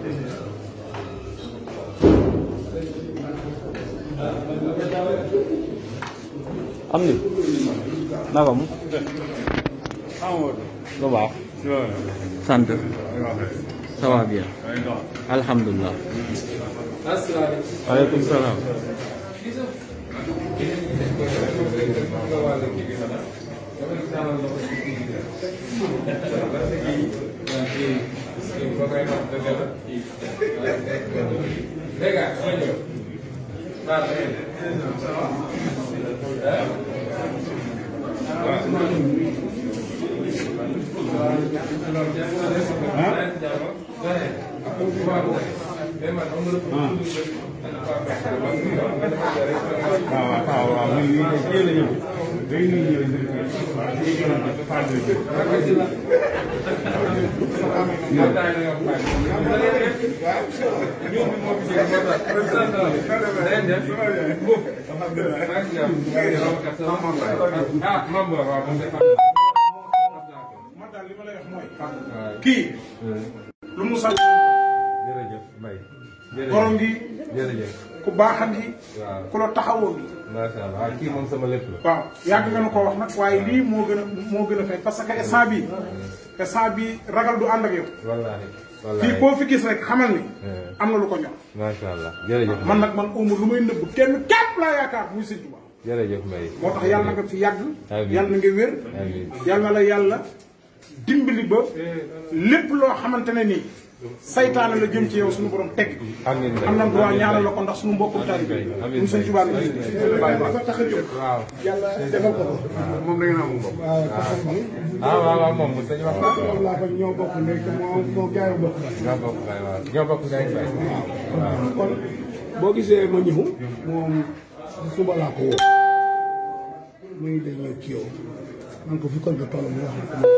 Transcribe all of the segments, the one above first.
am ni naka mu lu baax sant ça va bien alhamdulilah aleykum salaam waaw waaw waaw muy muy teel a ñëw day nuyu ñëw waaw ci gën a faal bi man daal li ma lay wax mooy kii lu mu sant jërëjëf Mbaye. borom gi jërëjëf. ku baaxan gi waaw ku la taxawoo gi macha allah kii moom sama lépp la. waaw yàgg nga nu ko wax nag waaye lii moo gën a moo gën a fay parce que instant bii instant bii ragal du ànd ak yow wallaahi. fii wallaahi koo fi gis rek xamal ni am na lu ko ñor macha allah jërëjëf. man nag man umu lu may nëbb kenn képp laa yaakaar muy sëñ Tuubaa jërëjëf Mbaye. moo tax yàlla na nga fi yàgg Amiin. yàlla na nga wér amiin yàlla na la yàlla dimbali ba lépp loo xamante ne nii saytaane la jëm ci yow suñu borom teg amiin Mbaye. am na droit ñaanal la ko ndax suñu mbokkum taalibe Amiin. ñu sëñ Tuubaa bi dafa tax a jóg waaw. yàlla defal ko ko moom da ngeen am bopp. waaw taxaw bi ah waaw waaw moom mos nañu wax. moom laa ko ñoo bokk ndey te moo moo gaayu bokk ñoo bokk Mbaye waaw ñoo bokk Mbaye Mbaye. waaw. kon boo gisee ma ñëw moom suba laa ko woo muy day ñëw ci yow man ko fi kon nga toll mu wax ne ko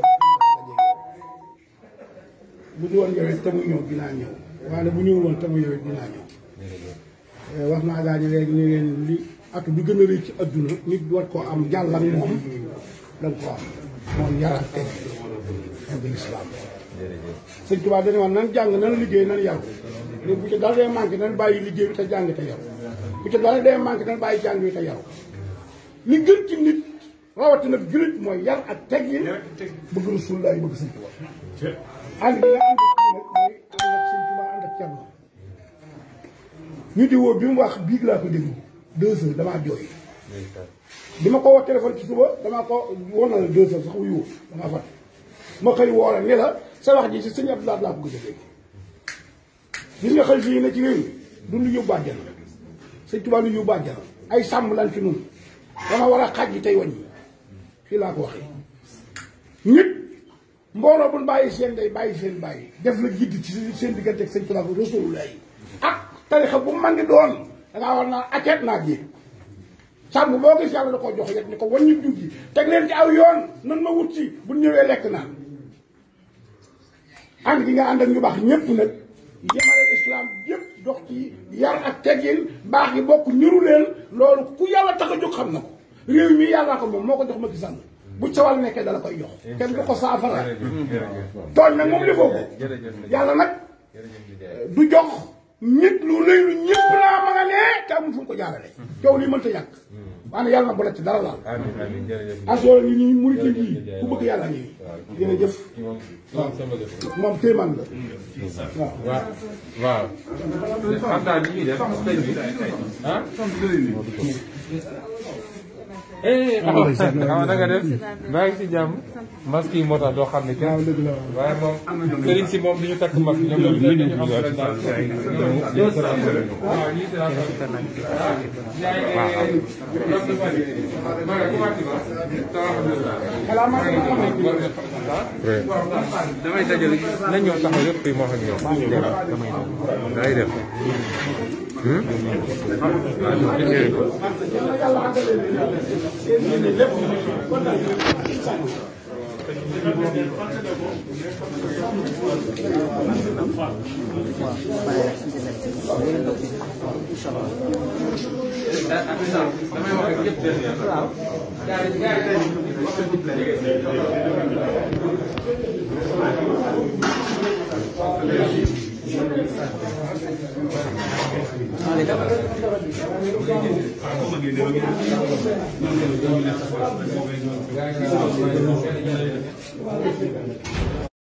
bu ñu woon ñëwee te mu ñëw dinaa ñëw waaye bu ñëwul woon te mu ñëwee dinaa ñëw Eh, wax naa gaa ñi léegi ni leen li at bi gën a rëy ci adduna nit war koo am jàll ak moom da nga ko am moom yar ak teg ak lislaam jërëjëf. sëñ Tuubaa dañu wax nan jàng nan liggéey nan yaru ne bu ci dara dee manqué nan bàyyi liggéey bi te jàng te yaru bu ci dara dee manqué nan bàyyi jàng bi te yaru li gën ci nit rawatina jullit mooy yar ak teggin bëgg Rasulullaah bëgg sëñ Tuubaa ànd bi nga ànd ak kii nag mooy ànd ak sëñ Tuubaa ànd ak Cerno ñu di woo bi mu wax biig laa ko déglu deux heures damaa jooy bi ma ko woo téléphone ci suba damaa ko woon na la deux heures sax wuyu woo damaa fat ma xëy woo la ne la sa wax ji si sëñ Abdoulaye laa ko gëj a dégg gis nga xëy fii ne ci réew mi du nu yóbbu àjjana sëñ Tuubaa nu yóbbu àjjana ay sàmm lan ci nun dama war a xaj yi tey wàññi fii laa ko waxee nit mbooloo bu ñu bàyyi seen day bàyyi seen bàyyi def la jidd ci seen diggante ak sëñ Tuubaa Rasulullah yi ak tarixa bu man di doon dangaa war naa akeet naa ji sàmm boo gis yàlla da koo jox yet ni ko wàññi jug yi teg leen ci aw yoon nan ma wut si bu ñëwee lekk naan ànd gi nga ànd ak ñu baax ñëpp nag yemale islam yëpp dox ci yar ak teggin baax yi bokk ñuru leen loolu ku yàlla tax a jóg xam na ko réew mi yàllaa ko moom moo ko jox ma gisal bu ca wàll nekkee dala koy jox kenn du ko saafara tooñ nag moom li foofu yàlla nag du jox nit lu lëy lu ñëpp laa ma nga nee te amul fu mu ko jaarale coow lii mënta ñàkk waane yàlla na bu la ci dara laal amiin amiin jërëjëf. asoo ni ñuy murit yi ku bëgg yàlla ngi jërëjëf kii moom kii moom sama lépp la. moom téemaan la waaw waaw waaw xam naa li ñuy def sëñ bi ah. eh ah na nga def maa ngi si jàmm masque yi moo tax doo xam ne kenn waaye moom sëriñ si moom du ñu takk masque ñoom ñoom dañu am waaw ñii si damay dajale nañ ñëw taxaw yëpp fii moo xam ne yow. day def. waaw Gracias.